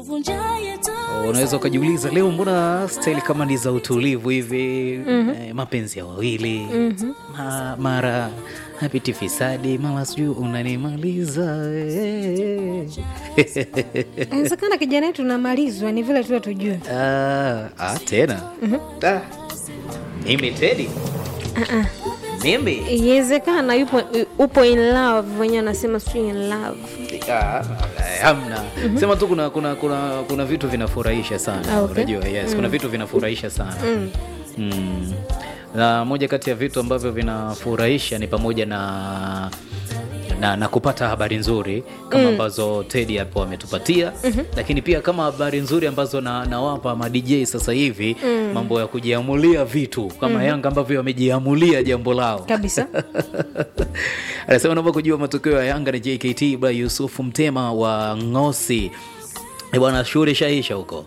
unaweza ukajiuliza leo mbona staili kama ni za utulivu hivi eh, mapenzi ya wawili ma, mara hapiti fisadi mara sijui unanimaliza eh. inawezekana kijana yetu namalizwa ni vile tu hatujue Ah, ah, tena Ah, mimi tedi mimi iwezekana yupo upo in love wenyewe anasema sijui in love Ah, hamna sema tu kuna kuna kuna kuna vitu vinafurahisha sana Ah, okay. unajua yes kuna vitu vinafurahisha sana mm. na moja kati ya vitu ambavyo vinafurahisha ni pamoja na na, na kupata habari nzuri kama ambazo Teddy hapo ametupatia lakini pia kama habari nzuri ambazo na, nawapa ma DJ sasa hivi mambo ya kujiamulia vitu kama Yanga ambavyo wamejiamulia jambo lao kabisa anasema naomba kujua matokeo ya Yanga na JKT ba Yusufu Mtema wa Ngosi. Eh, bwana shughuli ishaisha huko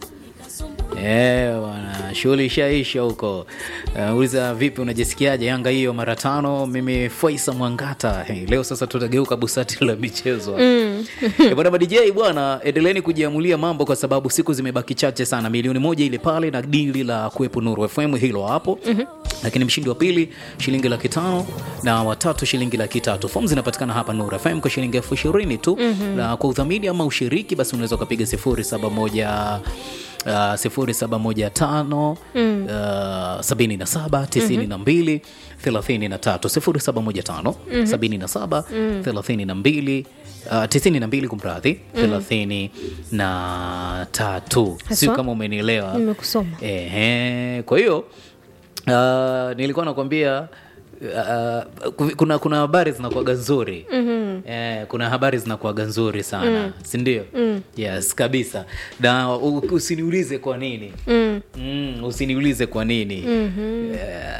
Eh, bwana shughuli ishaisha huko. Uh, uliza vipi unajisikiaje Yanga hiyo mara tano? Mimi Faisa Mwangata. Hey, leo sasa tutageuka busati la michezo. Mm. bwana ma DJ bwana, endeleeni kujiamulia mambo kwa sababu siku zimebaki chache sana. Milioni moja ile pale na dili la kuwepo Nuru FM hilo hapo. Lakini mshindi wa pili shilingi laki tano na watatu shilingi laki tatu. Fomu zinapatikana hapa Nuru FM kwa shilingi elfu ishirini tu. Na kwa udhamini ama ushiriki basi unaweza ukapiga sifuri saba moja Uh, sifuri saba moja tano uh, sabini na saba tisini na mbili thelathini na tatu sifuri saba moja tano sabini na saba thelathini na mbili uh, tisini na mbili kumradhi thelathini na tatu siu Haswa? kama umenielewa nimekusoma Ehe, kwa hiyo uh, nilikuwa nakwambia uh, kuna kuna habari zinakuaga nzuri mm-hmm. eh, kuna habari zinakuaga nzuri sana mm. sindio mm. yes kabisa na u- usiniulize kwa nini mm. mm, usiniulize kwa nini mm-hmm.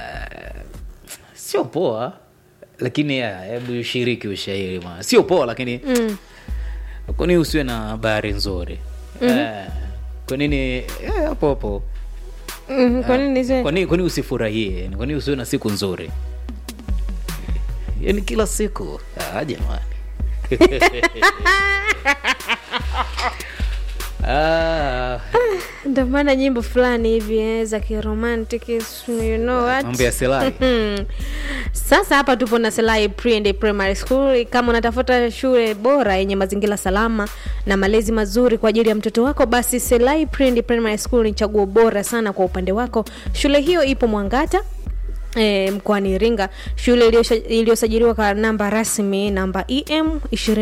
sio poa lakini ya, hebu ushiriki ushairi ma sio poa lakini mm. kwa nini usiwe na habari nzuri mm-hmm. eh, kwa nini eh, hapo hapo mm, kwa nini zile- kwa nini kwa nini usifurahie kwa nini usiwe na siku nzuri yani kila siku ah, jamani ah, ndio maana nyimbo fulani hivi eh, za kiromantic you know what mambo ya selai Hmm. Sasa hapa tupo na Selai Pre and Primary School. Kama unatafuta shule bora yenye mazingira salama na malezi mazuri kwa ajili ya mtoto wako, basi Selai Pre and Primary School ni chaguo bora sana kwa upande wako. Shule hiyo ipo Mwangata E, mkoani Iringa. Shule iliyosha- iliyosajiliwa kwa namba rasmi namba EM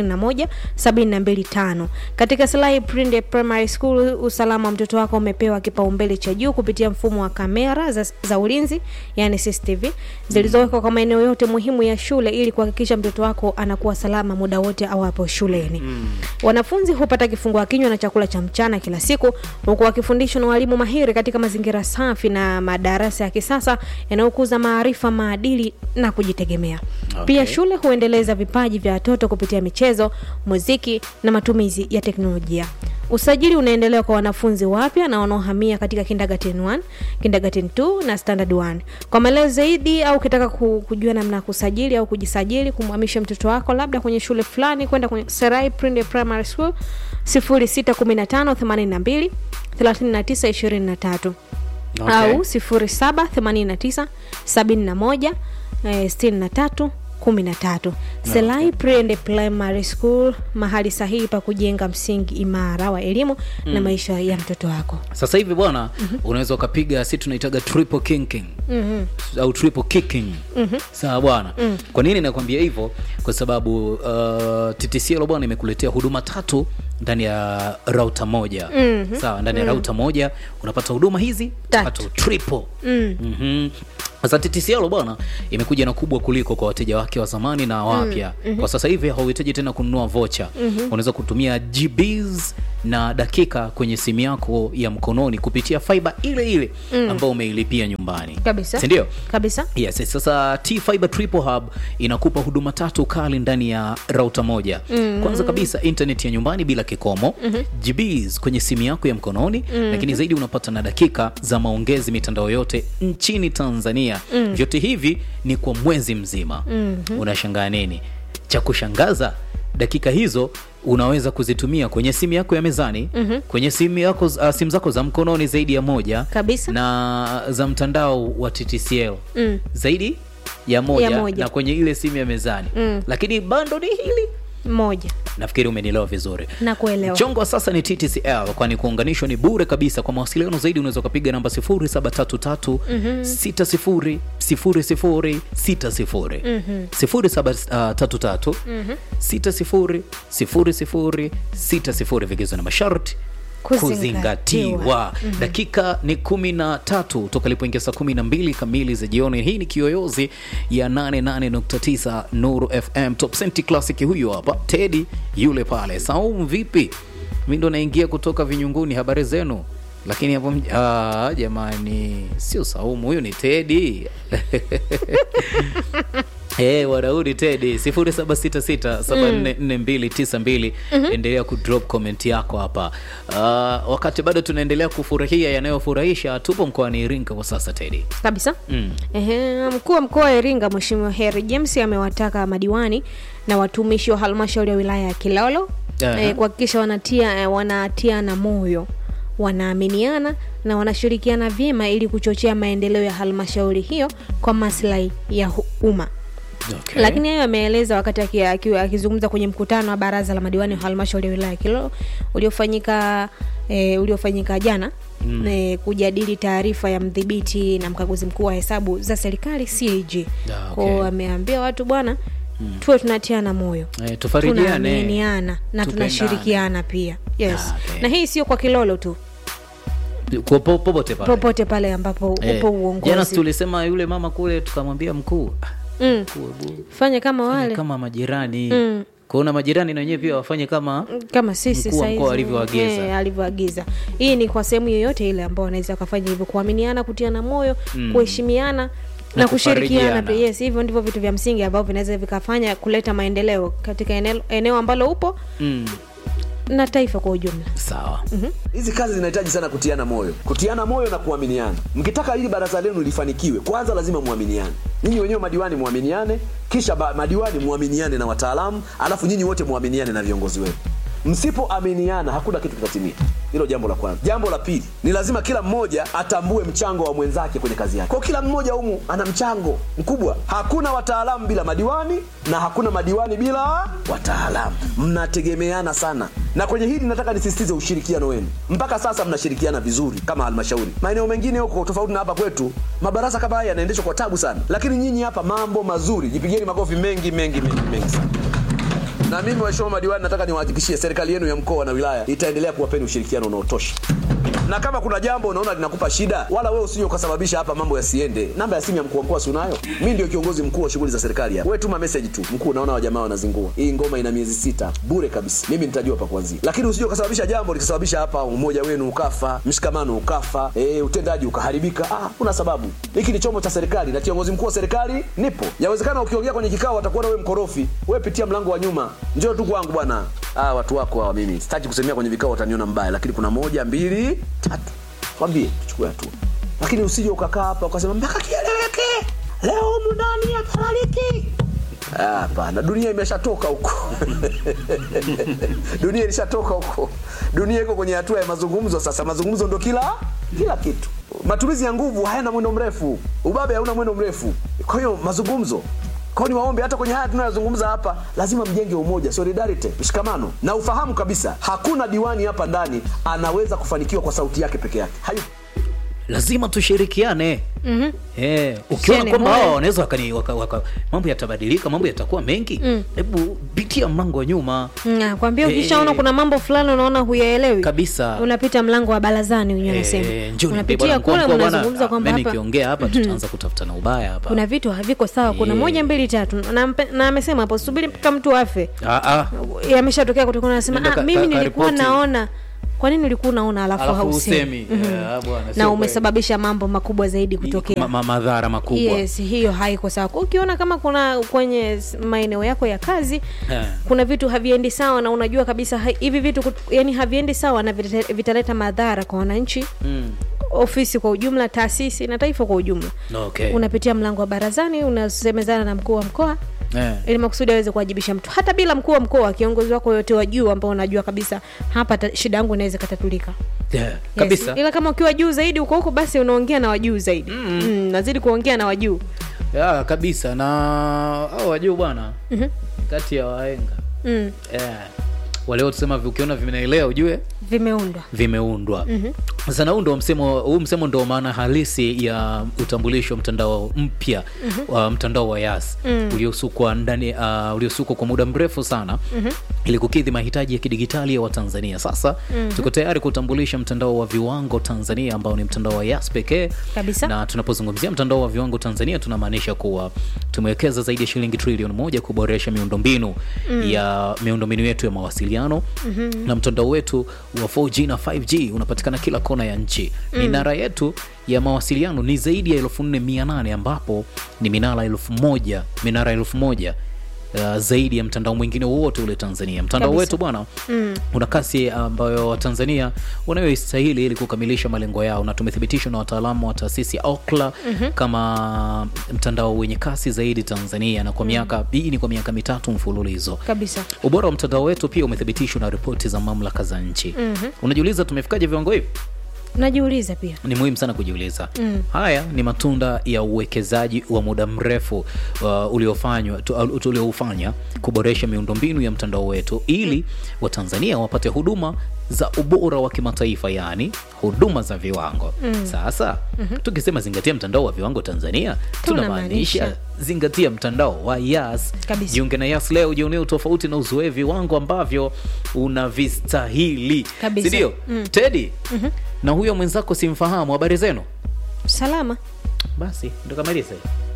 21725. Katika Selai Prinde Primary School, usalama wa mtoto wako umepewa kipaumbele cha juu kupitia mfumo wa kamera za, za ulinzi yani CCTV zilizowekwa kwa maeneo yote muhimu ya shule ili kuhakikisha mtoto wako anakuwa salama muda wote awapo shuleni. Wanafunzi hupata kifungua kinywa na chakula cha mchana kila siku huku wakifundishwa na walimu mahiri katika mazingira safi na madarasa ya kisasa yanayokuza maarifa, maadili na kujitegemea. Okay. Pia shule huendeleza vipaji vya watoto kupitia michezo, muziki na matumizi ya teknolojia. Usajili unaendelea kwa wanafunzi wapya na wanaohamia katika kindergarten 1, kindergarten 2 na standard 1. Kwa maelezo zaidi au ukitaka ku- kujua namna ya kusajili au kujisajili kumhamisha mtoto wako labda kwenye shule fulani kwenda kwenye Serai Prinde Primary School 0615 82 39 23 Okay. au 0789 71 eh, 63 13 Selai Pre Primary School, mahali sahihi pa kujenga msingi imara wa elimu na maisha ya mtoto wako. sasa hivi bwana unaweza ukapiga si tunaitaga triple kicking au triple kicking sawa bwana kwa nini nakwambia hivyo kwa sababu uh, TTCL bwana imekuletea huduma tatu ndani ya rauta moja sawa ndani ya rauta moja unapata huduma hizi Tatu. tatu triple Mhm. Sasa TTCL bwana imekuja na kubwa kuliko kwa wateja wake wa zamani na wapya. Kwa sasa hivi hauhitaji tena kununua vocha. Unaweza kutumia GBs na dakika kwenye simu yako ya mkononi kupitia fiber ile ile ambayo umeilipia nyumbani. Kabisa. Si ndio? Kabisa. Yes, sasa T Fiber Triple Hub inakupa huduma tatu kali ndani ya rauta moja. Kwanza kabisa internet ya nyumbani bila kikomo, GBs kwenye simu yako ya mkononi, lakini zaidi unapata na dakika za maongezi mitandao yote nchini Tanzania. Vyote hivi ni kwa mwezi mzima. Unashangaa nini? Cha kushangaza dakika hizo unaweza kuzitumia kwenye simu yako ya mezani mm-hmm. kwenye simu yako uh, simu zako za mkononi zaidi ya moja Kabisa. na za mtandao wa TTCL Mm. zaidi ya moja, Ya moja. na kwenye ile simu ya mezani Mm. lakini bando ni hili moja nafikiri umenielewa vizuri na kuelewa mchongo wa sasa ni TTCL kwani kuunganishwa ni bure kabisa. Kwa mawasiliano zaidi unaweza ukapiga namba 0733 60 00 60 0733 60 00 60 vigezo na masharti Kuzingatiwa. kuzingatiwa. Dakika ni kumi na tatu toka ilipoingia saa kumi na mbili kamili za jioni. Hii ni kiyoyozi ya 88.9 Nuru FM Top Cent Classic. Huyu hapa Teddy yule pale. Saumu vipi? Mi ndo naingia kutoka vinyunguni, habari zenu? Lakini hapo mj- ah, jamani, sio Saumu, huyu ni Teddy Hey, wanaudi Tedi 0766744292 endelea kudrop comment yako hapa. Uh, wakati bado tunaendelea kufurahia yanayofurahisha, tupo mkoani Iringa kwa sasa Tedi. kabisa Mm. Ehe, mkuu wa mkoa wa Iringa Mheshimiwa Heri James amewataka madiwani na watumishi wa halmashauri ya wilaya ya Kilolo Aha. eh, kuhakikisha wanatia eh, wanatiana moyo wanaaminiana na wanashirikiana vyema ili kuchochea maendeleo ya halmashauri hiyo kwa maslahi ya hu- umma. Okay. Lakini hayo ameeleza wakati aki- aki- akizungumza kwenye mkutano wa baraza la madiwani wa halmashauri ya wilaya ya Kilolo uliofanyika e, uliofanyika jana mm. e, kujadili taarifa ya mdhibiti na mkaguzi mkuu wa hesabu za serikali CAG. Ah, okay. Kwao ameambia watu bwana mm. tuwe tunatiana moyo Eh, tufarijiane. tunaaminiana na Tupendane. tunashirikiana pia yes. Ah, okay. na hii sio kwa Kilolo tu Kwa po- popote pale. popote pale ambapo Eh, upo Jana uongozi tulisema yule mama kule, tukamwambia mkuu, "Ah, mm. mkuu, hebu fanya kama fanya wale kama majirani Mm. kuona majirani na wenyewe pia wafanye kama kama sisi Mkuu wa saizi, mkoa alivyoagiza. eh, alivyoagiza hii ni kwa sehemu yoyote ile ambao wanaweza wakafanya hivyo kuaminiana kutiana moyo Mm. kuheshimiana na, Na kushirikiana kufarijiana. pia yes hivyo ndivyo vitu vya msingi ambavyo vinaweza vikafanya kuleta maendeleo katika eneo, eneo ambalo upo mm, na taifa kwa ujumla sawa hizi kazi zinahitaji sana kutiana moyo kutiana moyo na kuaminiana mkitaka hili baraza lenu lifanikiwe kwanza lazima muaminiane nyinyi wenyewe madiwani muaminiane kisha ba, madiwani muaminiane na wataalamu alafu nyinyi wote muaminiane na viongozi wenu msipoaminiana hakuna kitu kitatimia hilo jambo la kwanza jambo la pili ni lazima kila mmoja atambue mchango wa mwenzake kwenye kazi yake kwa kila mmoja humu ana mchango mkubwa hakuna wataalamu bila madiwani na hakuna madiwani bila wataalamu mnategemeana sana na kwenye hili nataka nisisitize ushirikiano wenu mpaka sasa mnashirikiana vizuri kama halmashauri maeneo mengine huko tofauti na hapa kwetu mabarasa kama haya yanaendeshwa kwa tabu sana lakini nyinyi hapa mambo mazuri jipigeni makofi mengi mengi mengi mengi sana na mimi waheshimiwa madiwani nataka niwahakikishie serikali yenu ya mkoa na wilaya itaendelea kuwapeni ushirikiano unaotosha na kama kuna jambo unaona linakupa shida wala wewe usije ukasababisha hapa mambo yasiende namba ya simu ya mkuu wa mkoa si unayo mi ndio kiongozi mkuu wa shughuli za serikali hapa wewe tuma message tu mkuu naona wajamaa wanazingua hii ngoma ina miezi sita bure kabisa mimi nitajua pa kuanzia lakini usije ukasababisha jambo likasababisha hapa umoja wenu ukafa mshikamano ukafa e, utendaji ukaharibika ah, kuna sababu hiki ni chombo cha serikali na kiongozi mkuu wa serikali nipo yawezekana ukiongea kwenye kikao watakuona wewe mkorofi wewe pitia mlango wa nyuma njoo tu kwangu bwana ah, watu wako hawa mimi sitaki kusemea kwenye vikao wataniona mbaya lakini kuna moja mbili tatu kwambie tuchukue hatua lakini usije ukakaa hapa ukasema mpaka kieleweke leo humu ndani ya talaliki Ah, hapana dunia imeshatoka huko dunia ilishatoka huko dunia iko kwenye hatua ya mazungumzo sasa mazungumzo ndo kila kila kitu matumizi ya nguvu hayana mwendo mrefu ubabe hauna mwendo mrefu kwa hiyo mazungumzo kwao ni waombe hata kwenye haya tunayozungumza hapa lazima mjenge umoja solidarity mshikamano na ufahamu kabisa hakuna diwani hapa ndani anaweza kufanikiwa kwa sauti yake peke yake Hayu lazima tushirikiane mm-hmm. eh, ukiona Tusiane kwamba moyo. hao wanaweza wakani- waka, waka, mambo yatabadilika mambo yatakuwa mengi hebu pitia mlango wa nyuma Mm, kwambia Eh, ukishaona kuna mambo fulani unaona huyaelewi kabisa unapita mlango wa barazani wenyewe nasema Eh, njoo niambie unapitia bwana, kule mkuu wa mkoa bwana, mnazungumza kwamba mimi hapa nikiongea hapa tutaanza kutafutana ubaya hapa kuna vitu haviko sawa kuna Eh. moja mbili tatu na, mpe- na amesema hapo subiri mpaka mtu afe ah, ah. yameshatokea kutokana nasema Nenda ah, ka- mimi ka- nilikuwa karipoti." naona kwa nini ulikuwa unaona alafu, alafu hausemi usemi Eh, ah, bwana, sio na kweli. umesababisha mambo makubwa zaidi Ma- kutokea ma- madhara makubwa yes hiyo haiko sawa Kwa ukiona kama kuna kwenye s- maeneo yako ya kazi Eh. kuna vitu haviendi sawa na unajua kabisa ha- hivi vitu kut- yani haviendi sawa na vita- vitaleta madhara kwa wananchi mm. ofisi kwa ujumla taasisi na taifa kwa ujumla okay. unapitia mlango wa barazani unasemezana na mkuu wa mkoa Eh. ili makusudi aweze kuwajibisha mtu hata bila mkuu wa mkoa kiongozi wako yote wa juu ambao unajua kabisa hapa ta, shida yangu inaweza ikatatulika yeah, Yes. kabisa ila kama ukiwa juu zaidi huko huko basi unaongea na wajuu zaidi mm. Mm, nazidi kuongea na wajuu yeah, kabisa na au wajuu bwana Mhm. kati ya waenga mm. yeah. wale wote sema ukiona vinaelea ujue vimeundwa vimeundwa mm-hmm. sana huu ndo msemo huu msemo ndo maana halisi ya utambulisho wa mtandao mpya mm-hmm. wa mtandao wa yas mm. uliosukwa ndani uh, uliosukwa kwa muda mrefu sana mm-hmm. ili kukidhi mahitaji ya kidigitali ya watanzania sasa mm-hmm. tuko tayari kutambulisha mtandao wa viwango tanzania ambao ni mtandao wa yas pekee Kabisa. na tunapozungumzia mtandao wa viwango tanzania tunamaanisha kuwa tumewekeza zaidi ya shilingi trilioni moja kuboresha miundombinu mm. ya miundombinu yetu ya mawasiliano mm-hmm. na mtandao wetu wa 4G na 5G unapatikana kila kona ya nchi mm. minara yetu ya mawasiliano ni zaidi ya 4800 ambapo ni minara elfu moja minara elfu moja Uh, zaidi ya mtandao mwingine wowote ule Tanzania. Mtandao Kabisa. wetu bwana mm. una kasi ambayo Watanzania wanayoistahili ili kukamilisha malengo yao, na tumethibitishwa na wataalamu wa taasisi ya Ookla mm-hmm. kama mtandao wenye kasi zaidi Tanzania, na kwa miaka hii ni kwa miaka mitatu mfululizo. kabisa Ubora wa mtandao wetu pia umethibitishwa na ripoti za mamlaka za nchi. mm-hmm. Unajiuliza tumefikaje viwango hivi? najiuliza pia ni muhimu sana kujiuliza mm. haya ni matunda ya uwekezaji wa muda mrefu uh, uliofanywa tu- uh, tulioufanya kuboresha miundombinu ya mtandao wetu ili watanzania wapate huduma za ubora wa kimataifa yaani huduma za viwango mm. sasa mm-hmm. tukisema zingatia mtandao wa viwango tanzania tunamaanisha Tunamaanisha. zingatia mtandao wa yas Kabisa. jiunge na yas leo jionee utofauti na uzoe viwango ambavyo unavistahili Kabisa. sindio mm. tedi mm-hmm. na huyo mwenzako simfahamu habari zenu salama basi ndo kamaliza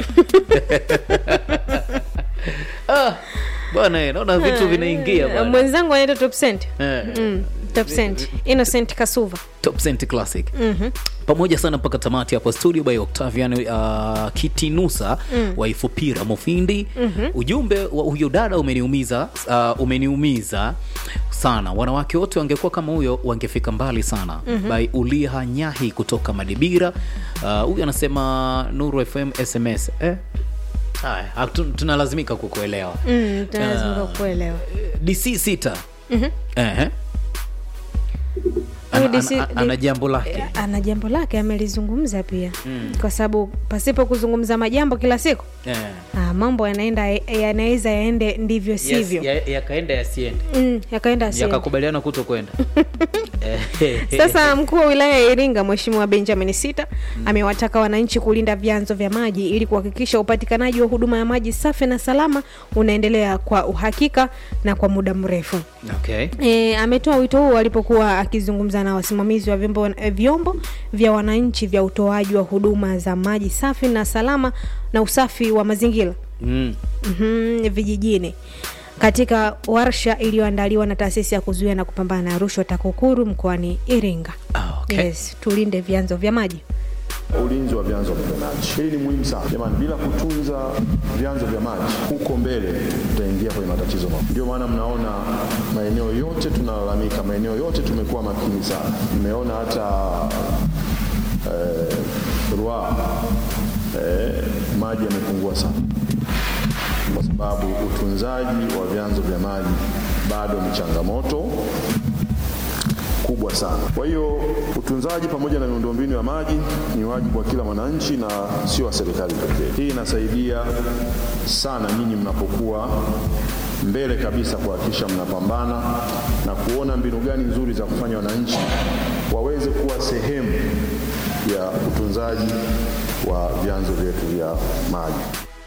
ah, bwana eh, naona vitu vinaingia Eh, bwana. mwenzangu anaitwa top cent Eh, mm. top cent innocent kasuva Top Cent Classic Mhm. pamoja sana mpaka tamati hapo studio by Octavian uh, Kitinusa mm. wa Ifupira Mufindi mm-hmm. ujumbe wa huyo dada umeniumiza uh, umeniumiza sana wanawake wote wangekuwa kama huyo wangefika mbali sana mm-hmm. by Uliha Nyahi kutoka Madibira Uh, huyu anasema Nuru FM SMS eh? Haya, hatu- tunalazimika kukuelewa mm, tunalazimika Ah. kuelewa DC sita Mhm. Ehe. Huyu Ana- DC ana- ana jambo lake Eh, ana jambo lake amelizungumza pia mm. kwa sababu pasipo kuzungumza majambo kila siku Eh. ah, mambo yanaenda yanaweza yaende ndivyo sivyo Yes, ya- yakaenda yasiende mm, yakaenda asiende. yakakubaliana kuto kwenda Eh, Sasa mkuu wa wilaya ya Iringa Mheshimiwa Benjamin Sita amewataka wananchi kulinda vyanzo vya maji ili kuhakikisha upatikanaji wa huduma ya maji safi na salama unaendelea kwa uhakika na kwa muda mrefu. okay. E, ametoa wito huo alipokuwa akizungumza na wasimamizi wa vyombo, eh, vyombo vya wananchi vya utoaji wa huduma za maji safi na salama na usafi wa mazingira mm. mm vijijini katika warsha iliyoandaliwa na taasisi ya kuzuia na kupambana na rushwa TAKUKURU mkoani Iringa. Ah, okay. Yes, tulinde vyanzo vya maji. ulinzi wa vyanzo vya maji. Hili ni muhimu sana jamani, bila kutunza vyanzo vya maji huko mbele tutaingia kwenye matatizo makubwa. Ndio maana mnaona maeneo yote tunalalamika, maeneo yote tumekuwa makini sana. Mmeona hata eh, Ruaha eh, maji yamepungua sana kwa sababu utunzaji wa vyanzo vya maji bado ni changamoto kubwa sana. Kwa hiyo utunzaji pamoja na miundombinu ya maji ni wajibu wa kila mwananchi na sio wa serikali pekee. Hii inasaidia sana nyinyi mnapokuwa mbele kabisa kuhakikisha mnapambana na kuona mbinu gani nzuri za kufanya wananchi waweze kuwa sehemu ya utunzaji wa vyanzo vyetu vya maji.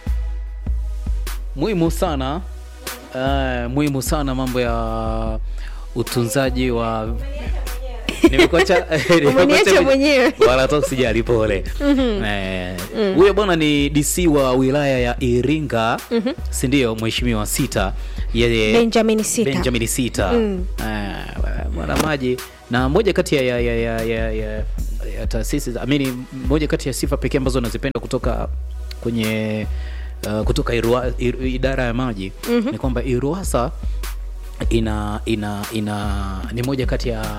muhimu sana uh, muhimu sana mambo ya utunzaji wa Nimekuacha- nimekuacha Umeniacha mwenyewe. wala hata usijali pole Eh, huyo bwana ni dc wa wilaya ya iringa sindio mheshimiwa sita yeye Benjamin Sita. benjamin sita Eh, bwana maji na moja kati ya, ya, ya, ya, ya, ya, ya taasisi za- amini moja kati ya sifa pekee ambazo nazipenda kutoka kwenye uh, kutoka Irua, ir, idara ya maji mm-hmm. ni kwamba iruasa ina ina ina ni moja kati ya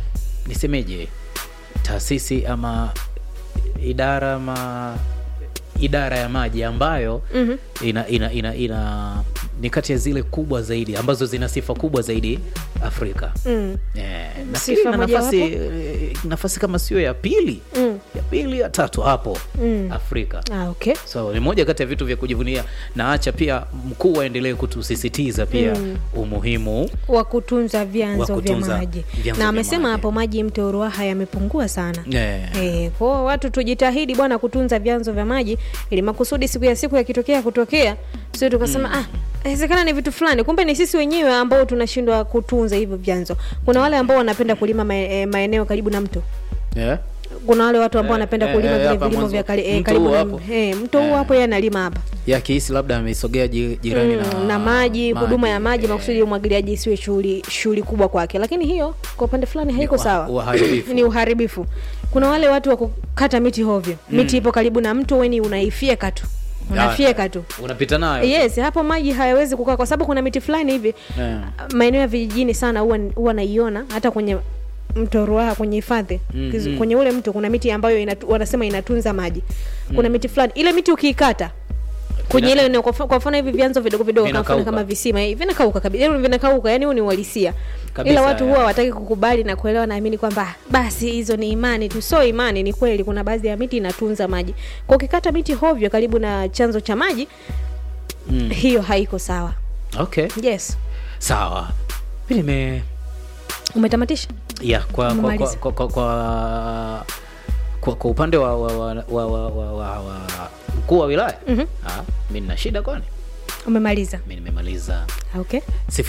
nisemeje taasisi ama idara ama idara ya maji ambayo mm-hmm. ina, ina, ina, ina ni kati ya zile kubwa zaidi ambazo zina sifa kubwa zaidi afrika Mm. Eh, nafikiri Sifa ina mojawapo? nafasi eh, nafasi kama sio ya pili Mm. ya pili ya tatu hapo afrika Ah, okay. so ni moja kati ya vitu vya kujivunia na acha pia mkuu aendelee kutusisitiza pia umuhimu wa kutunza vyanzo Wa vya kutunza maji vyanzo na vya amesema maji. hapo maji mto Ruaha yamepungua sana Eh. Eh, kwao watu tujitahidi bwana kutunza vyanzo vya maji ili makusudi siku ya siku yakitokea kutokea sio tukasema ah inawezekana ni vitu fulani kumbe ni sisi wenyewe ambao tunashindwa kutunza hivyo vyanzo kuna wale ambao wanapenda kulima mae- eh, maeneo karibu na mto yeah. kuna wale watu ambao Eh, wanapenda eh, kulima eh, vile hapa vilimo mwanzo. vya kari, eh, Mto karibu huu na hapo. eh, mto huu Eh. hapo yeye analima hapa ya kihisi labda ameisogea ji- jirani Mm, na, na maji huduma ya maji eh, makusudi umwagiliaji isiwe shughuli shughuli kubwa kwake lakini hiyo kwa upande fulani haiko uha- sawa uharibifu. ni uharibifu kuna wale watu wa kukata miti hovyo miti ipo karibu na mto weni unaifyeka tu unafyeka tu unapita nayo yes hapo maji hayawezi kukaa kwa sababu kuna miti fulani hivi Eh. maeneo ya vijijini sana huwa huwa naiona hata kwenye mto Ruaha kwenye hifadhi mm, kwenye ule mto kuna miti ambayo inatu, wanasema inatunza maji kuna miti fulani ile miti ukiikata kwenye Vina- ile eneo, kwa mfa- kwa mfano hivi vyanzo vidogo vidogo kwa mfano Vinakauka. kama visima hivi vinakauka kabisa yani vinakauka yani huu ni uhalisia Kabisa, ila watu ya. huwa wataki kukubali na kuelewa naamini kwamba "Ah, basi hizo ni imani tu sio imani ni kweli kuna baadhi ya miti inatunza maji kwa ukikata miti hovyo karibu na chanzo cha maji Mm. hiyo haiko sawa okay yes sawa mi nime umetamatisha ya kwa kwa, kwa, Umemaliza. kwa, kwa, kwa, kwa, kwa upande wa wa, wa, wa, wa, wa, wa, wa mkuu wa wilaya Mhm. ah, mi nina shida kwani umemaliza mi nimemaliza okay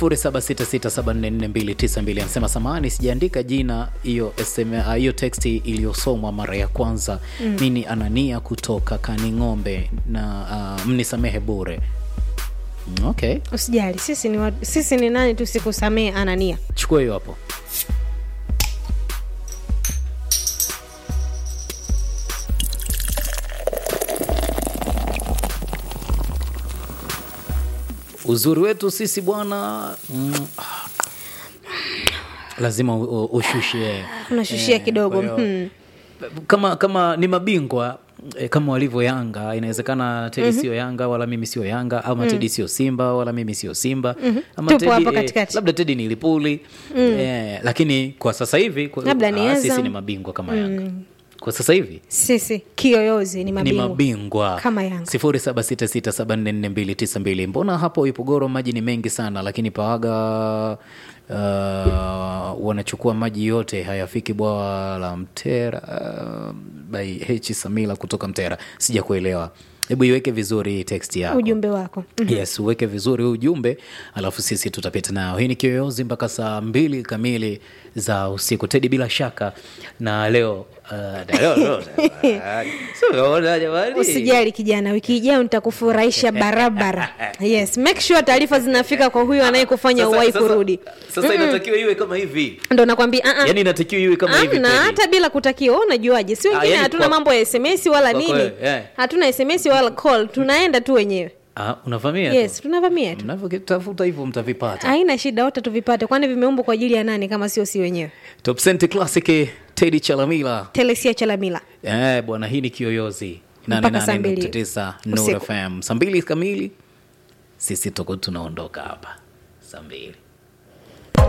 0766744292 anasema samahani sijaandika jina hiyo SM ah, hiyo teksti iliyosomwa mara ya kwanza mm. mini anania kutoka kaning'ombe na uh, mnisamehe bure Mm, okay usijali sisi ni, watu, sisi ni nani tu sikusamee anania chukua hiyo hapo uzuri wetu sisi bwana mm, ah, lazima u- u- ushushe unashushia kidogo kwa hiyo, hmm. kama kama ni mabingwa eh, kama walivyo yanga inawezekana tedi sio yanga wala mimi sio yanga ama tedi sio simba wala mimi sio simba ama Tupo hapo eh, katikati. labda tedi ni lipuli eh, lakini kwa sasa hivi kwa- Labda ni ah, sisi Azam. ni mabingwa kama yanga kwa sasa hivi sisi kiyoyozi ni ni mabingwa mabingwa Kama Yanga. sifuri saba sita sita saba nne nne mbili tisa mbili mbona hapo ipogoro maji ni mengi sana lakini pawaga uh, wanachukua maji yote hayafiki bwawa la mtera uh, by h samila kutoka mtera sija kuelewa hebu iweke vizuri hii text yako ujumbe wako yes uweke vizuri huu ujumbe alafu sisi tutapita nao hii ni kiyoyozi mpaka saa mbili kamili za usiku tedi bila shaka na leo uh, na leo, leo Sio umeona jamani? usijali kijana wiki ijayo nitakufurahisha barabara yes make sure taarifa zinafika kwa huyo anayekufanya Sasa- uwai sasa- kurudi sasa inatakiwa iwe kama hivi ndo nakwambia uh-uh. yani inatakiwa iwe kama hivi amna Teddy. hata bila kutakiwa wewe unajuaje si wengine yani hatuna kwa- mambo ya sms wala kwa nini kweli, eh. hatuna sms wala call tunaenda tu wenyewe Ah, unavamia yes tunavamia tu mnavyotafuta hivyo mtavipata haina shida wote tuvipate kwani vimeumbwa kwa ajili ya nani kama sio si wenyewe top Cent classic tedi chalamila telesia chalamila eh, bwana hii ni kiyoyozi Mpaka saa mbili 88.9 Nuru usiku. FM saa mbili kamili sisi tuko tunaondoka hapa saa mbili